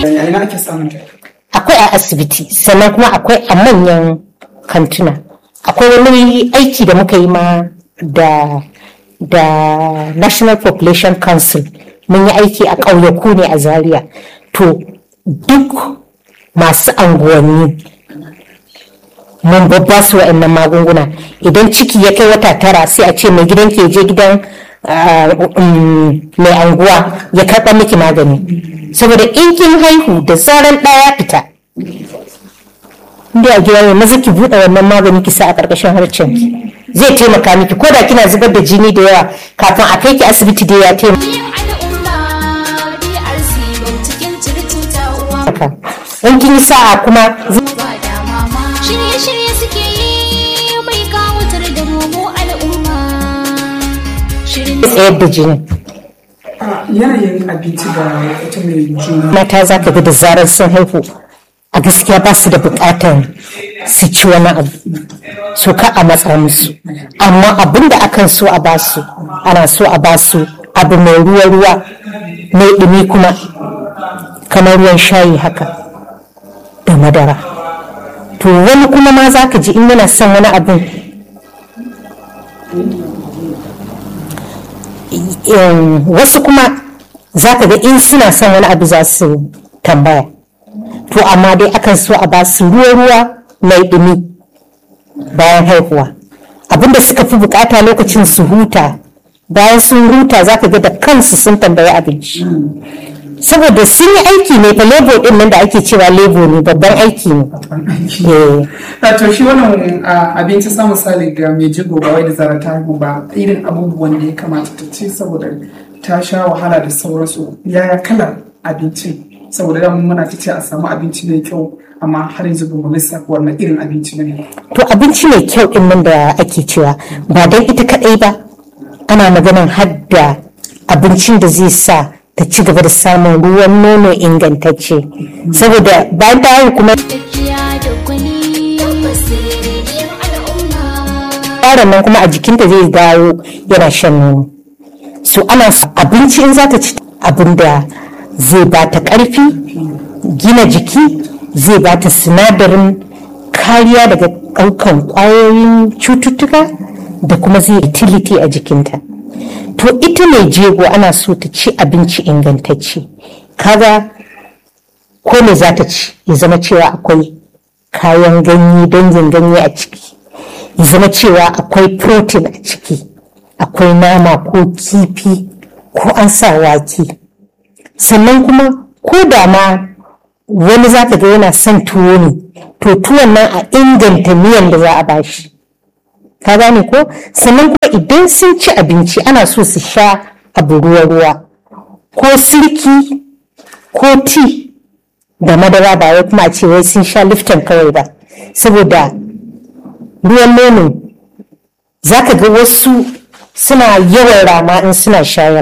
a ina ake samun ta akwai a asibiti sannan kuma akwai a manyan kantuna akwai wani aiki da muka yi ma da da national population council mun yi aiki a ƙauyaku ne a zaria to duk masu anguwanni mun babba su wa'annan magunguna idan ciki ya kai wata tara sai a ce mai gidan ke je gidan ah, um, mai anguwa ya karɓa miki magani saboda in kin haihu da zaran ɗaya fita inda a gida ne maza ki buɗe wannan magani ki sa a ƙarƙashin harcen ki zai taimaka miki ko da kina zubar da jini da yawa kafin a kai ki asibiti da ya taimaka al'umma DRC cikin circuta uwa in kin yi sa'a kuma zai ba da mama shirye-shirye suke yi mai kawatar da mu al'umma shirin tsayar da jini a yanayin abinci da ita mai juna mata za ka ga da zarar sun haihu a gaskiya ba su da bukatar su ci wani abu so ka a matsa musu amma abin da akan so a basu ana so a basu abu mai ruwa-ruwa mai ɗumi kuma kamar ruwan shayi haka da madara to wani kuma ma za ka ji in yana son wani abin in- wasu kuma za ka ga in suna son wani abu za su tambaya to amma dai akan so a ba su ruwa-ruwa mai ɗumi bayan haihuwa abinda suka fi bukata lokacin su huta bayan sun huta za ka ga da kansu sun tambayi abinci saboda sun yi aiki ne fa lebo din nan da ake cewa lebo ne babban aiki ne Eh. a to shi wannan a, abinci sa misali ga mai jigo ba wai da zara ta haihu ba irin abubuwan da ya kamata ta ci saboda ta sha wahala da sauransu yaya kalar abincin saboda da muna ta ce a samu abinci mai kyau amma har yanzu ba mu lissafa wannan irin abinci ne to abinci mai kyau din nan da ake cewa ba don ita kadai ba ana maganan hadda abincin da zai sa ta ci gaba da samun ruwan nono ingantacce saboda bayan ta haihu kuma tafiya da gwani tabbas rediyon al'umma yaron nan kuma a jikinta zai dawo yana shan nono so ana so abinci in za ta ci abin da zai ba ta ƙarfi gina jiki zai ba ta sinadarin kariya daga ɗaukan ƙwayoyin cututtuka da kuma zai utility a jikinta to ita mai jego ana so ta ci abinci ingantacce kaga ko me za ta ci ya zama cewa akwai kayan ganye dangin ganye a ciki ya zama cewa akwai protein a ciki akwai nama ko kifi ko an sa wake sannan kuma ko da ma wani za ka ga yana son tuwo ne to tuwon nan a inganta miyan da za a bashi ka gane ko sannan kuma idan sun ci abinci ana so su sha abu ruwa-ruwa ko sirki ko ti da madara ba wai kuma a ce wai sun sha lifton kawai ba saboda ruwan nono za ka ga wasu suna yawan rama in suna shayar